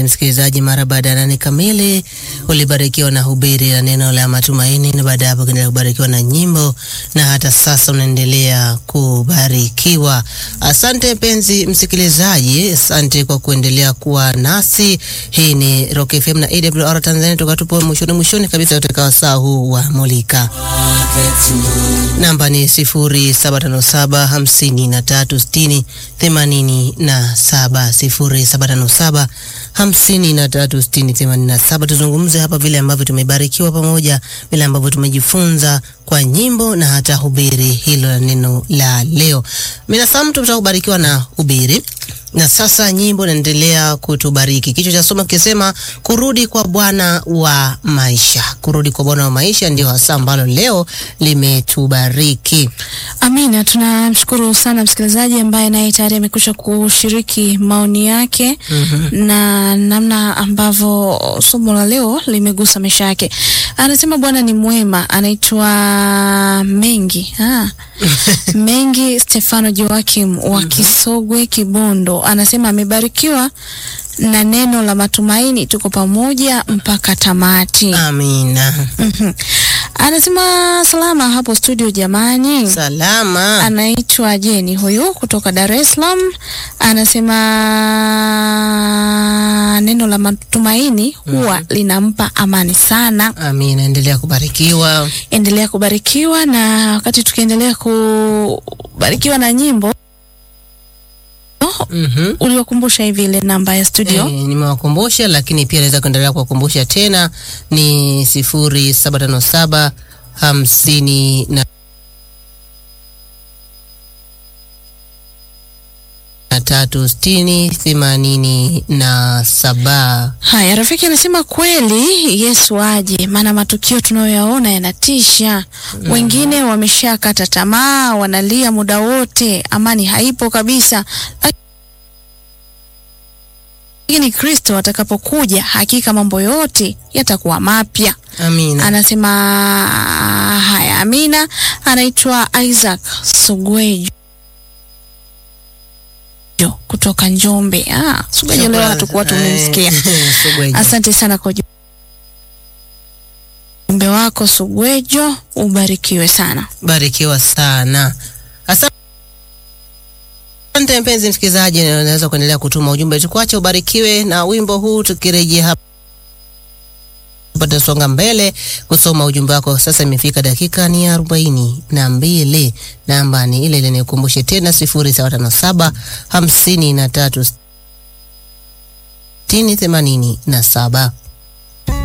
mpenzi msikilizaji, mara baada ya nane kamili ulibarikiwa na hubiri la neno la matumaini, na baada ya hapo ukaendelea kubarikiwa na nyimbo, na hata sasa unaendelea kubarikiwa. Asante mpenzi msikilizaji, asante kwa kuendelea kuwa nasi. Hii ni Rock FM na AWR Tanzania, tukatupo mwishoni mwishoni kabisa katika wasaa huu wa Mulika. Namba ni sifuri saba tano saba hamsini na tatu sitini themanini na saba sifuri saba tano saba hamsini na tatu sitini themanini na saba. Tuzungumze hapa vile ambavyo tumebarikiwa pamoja, vile ambavyo tumejifunza kwa nyimbo na hata hubiri hilo la neno la leo. Mina Sam, tutakubarikiwa na hubiri na sasa nyimbo naendelea kutubariki. Kichwa cha somo kikisema kurudi kwa Bwana wa maisha. Kurudi kwa Bwana wa maisha ndio hasa ambalo leo limetubariki. Amina, tunamshukuru sana msikilizaji ambaye naye tayari amekwisha kushiriki maoni yake na namna ambavyo somo la leo limegusa maisha yake. Anasema Bwana ni mwema, anaitwa Mengi ah. Mengi Stefano Joakim wa Kisogwe Kibondo, anasema amebarikiwa na neno la matumaini, tuko pamoja mpaka tamati. Amina. Mhm. Anasema salama hapo studio jamani. Salama. Anaitwa Jeni huyu kutoka Dar es Salaam, anasema neno la matumaini huwa linampa amani sana. Amina, endelea kubarikiwa. Endelea kubarikiwa, na wakati tukiendelea kubarikiwa na nyimbo Mhm. uliokumbusha hivi ile namba ya studio Eh, nimewakumbusha lakini pia naweza kuendelea kuwakumbusha tena ni sifuri saba tano saba hamsini na na tatu sitini themanini na saba. Haya, rafiki anasema kweli Yesu aje, maana matukio tunayoyaona yanatisha. Wengine wameshakata tamaa, wanalia muda wote, amani haipo kabisa. Lakini Kristo atakapokuja, hakika mambo yote yatakuwa mapya. Amina. Anasema haya, amina. Anaitwa Isaac Sugwejo kutoka Njombe. Ah, Sugwejo leo hatukuwa tumemsikia. Sugwejo. Asante sana kwa ujumbe wako Sugwejo, ubarikiwe sana. Barikiwa sana. Asante mpenzi msikilizaji, unaweza kuendelea kutuma ujumbe, tukuache ubarikiwe na wimbo huu. Tukirejea hapa tutasonga mbele kusoma ujumbe wako. Sasa imefika dakika ni arobaini na mbili. Namba ni ile ile, nikumbushe tena sifuri saba tano saba hamsini na tatu sitini themanini na saba.